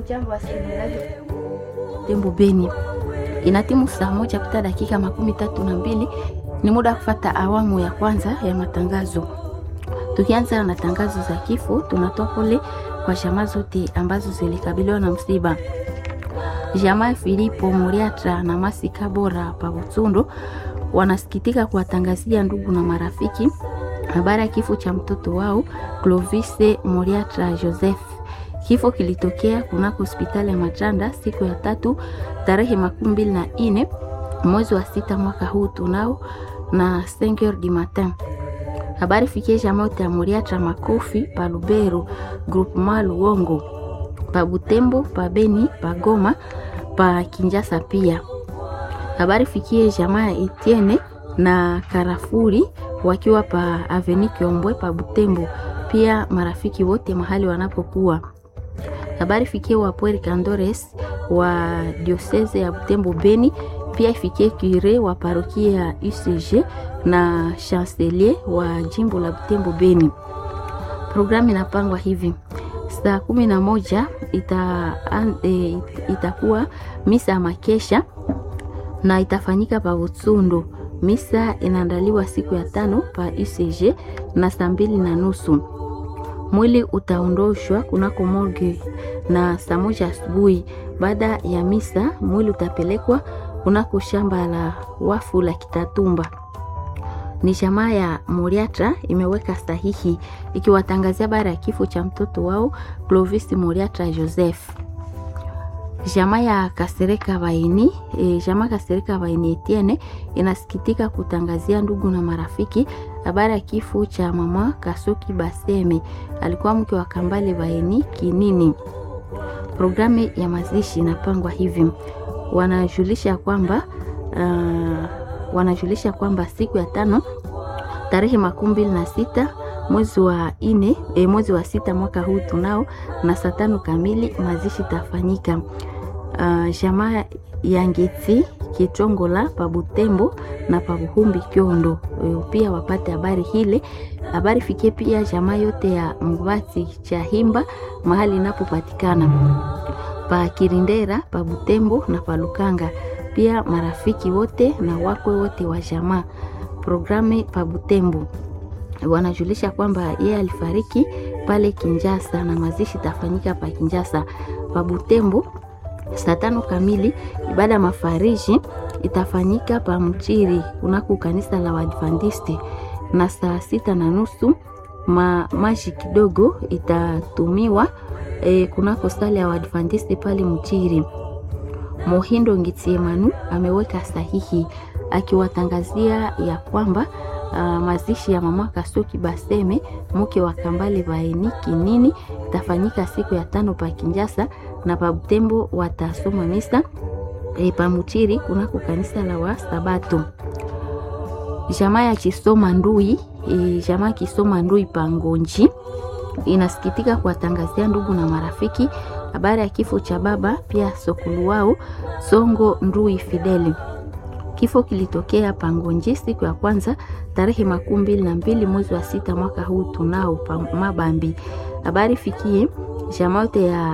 Jambo wasikilizaji Tembo Beni, inatimu saa moja kupita dakika makumi tatu na mbili. Ni muda wa kufata awamu ya kwanza ya matangazo. Tukianza na tangazo za kifo, tunatoa pole kwa jamaa zote ambazo zilikabiliwa na msiba. Jamaa Filipo Muriatra na Masika Bora pa Butsundo wanasikitika kuwatangazia ndugu na marafiki habari ya kifo cha mtoto wao Clovis Muriatra Joseph. Kifo kilitokea kunako hospitali ya Matanda siku ya tatu tarehe makumi mbili na nne mwezi wa sita mwaka huu tunao na 5h du matin. Habari fikie jamaa yote ya Muriatra Makofi pa Lubero, Groupement Luongo, pa Butembo, pa Beni, pa Goma, pa Kinjasa pia. Habari fikie jamaa ya Etienne na Karafuri wakiwa pa Aveni Kiombwe pa Butembo, pia marafiki wote mahali wanapokuwa. Habari fikie wa Pueri Candores wa diocese ya Butembo Beni, pia ifikie kure wa parokia ya UCG na chancelier wa jimbo la Butembo Beni. Programu inapangwa hivi: saa kumi na moja ita, e, itakuwa misa ya makesha na itafanyika pa Butsundo. Misa inaandaliwa siku ya tano pa UCG na saa mbili na nusu. Mwili utaondoshwa kunako morgue na saa moja asubuhi. Baada ya misa, mwili utapelekwa kunako shamba la wafu la Kitatumba. Ni jamaa ya Moriatra imeweka sahihi ikiwatangazia bara ya kifo cha mtoto wao Clovis Moriatra Joseph. Jamaa ya Kasereka Baini, e, jamaa Kasereka Baini Etienne inasikitika kutangazia ndugu na marafiki habari ya kifo cha mama Kasuki Baseme, alikuwa mke wa Kambale Baini Kinini. Programu ya mazishi inapangwa hivi, wanajulisha kwamba uh, wanajulisha kwamba siku ya tano tarehe makumi mbili na sita mwezi wa ine, e, mwezi wa sita mwaka huu tunao na saa tano kamili mazishi tafanyika. Uh, jamaa ya Ngeti Kitongola pa Butembo na pa Buhumbi Kyondo pia wapate habari hile. Habari fikie pia jamaa yote ya Mvati cha Himba mahali inapopatikana pa Kirindera pa Butembo na pa Lukanga, pia marafiki wote na wakwe wote wa jamaa. Programe pa Butembo wanajulisha kwamba yeye alifariki pale Kinjasa na mazishi tafanyika pa Kinjasa. Pa Butembo saa tano kamili ibada ya mafariji itafanyika pa Mchiri kunako kanisa la Waadventisti, na saa sita na nusu ma maji kidogo itatumiwa e, kunako sala ya Waadventisti pale Mchiri. Mohindo Ngitiemanu ameweka sahihi akiwatangazia ya kwamba Uh, mazishi ya mama Kasuki Baseme mke wa Kambale Baini Kinini itafanyika siku ya tano pa Kinjasa na pa Butembo watasoma misa e, pa Muchiri kunako kanisa la wa Sabato. Jamaa ya Kisoma Ndui e, jamaa Kisoma Ndui pa Ngonji inasikitika kuwatangazia ndugu na marafiki habari ya kifo cha baba pia sokulu wao Songo Ndui Fideli. Kifo kilitokea Pangonji siku ya kwanza tarehe makumi mbili na mbili mwezi wa sita mwaka huu tunao pa Mabambi. Habari fikie jamaa yote ya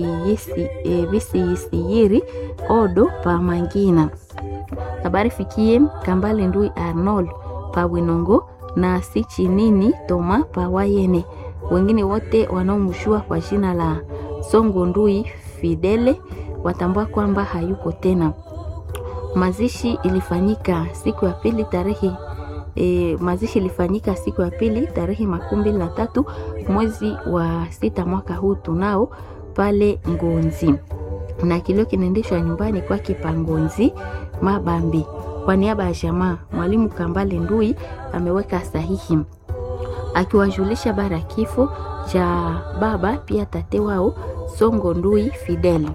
visiyisiyiri e, odo pa Mangina. Habari fikie Kambale Ndui Arnold pa Bwinongo na Sichinini Toma pa Wayene. Wengine wote wanaomshua kwa jina la Songo Ndui Fidele watambua kwamba hayuko tena. Mazishi ilifanyika siku ya pili tarehe e, mazishi ilifanyika siku ya pili tarehe makumi mbili na tatu mwezi wa sita mwaka huu tunao pale Ngonzi, na kilio kinaendeshwa nyumbani kwake pa Ngonzi Mabambi. Kwa niaba ya jamaa, mwalimu Kambale Ndui ameweka sahihi akiwajulisha bara ya kifo cha baba pia tate wao Songo Ndui Fidel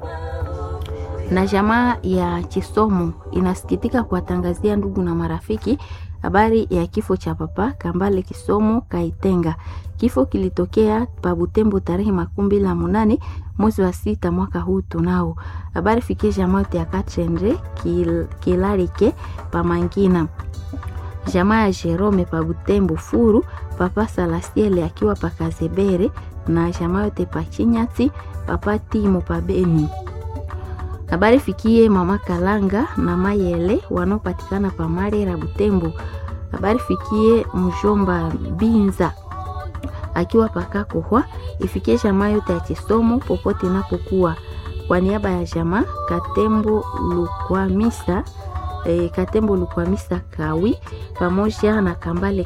na jamaa ya Chisomo inasikitika kuwatangazia ndugu na marafiki habari ya kifo cha papa Kambale Kisomo Kaitenga. Kifo kilitokea pa Butembo tarehe makumi mbili na munane mwezi wa sita mwaka huu tunao. Habari fikie jamaa yote ya Kachendre kil, Kilarike pa Mangina, jamaa ya Jerome pa Butembo Furu, papa Salasiele akiwa pa Kazebere na jamaa yote pa Chinyati papa Timo pa Beni. Habari fikie mama Kalanga na Mayele wanaopatikana pa Marera Butembo. Habari fikie mjomba Binza akiwa paka kohwa, ifikie jamaa yote ya Chisomo popote inapokuwa. Kwa niaba ya jamaa Katembo Lukwamisa eh, Katembo Lukwamisa Kawi pamoja na Kambale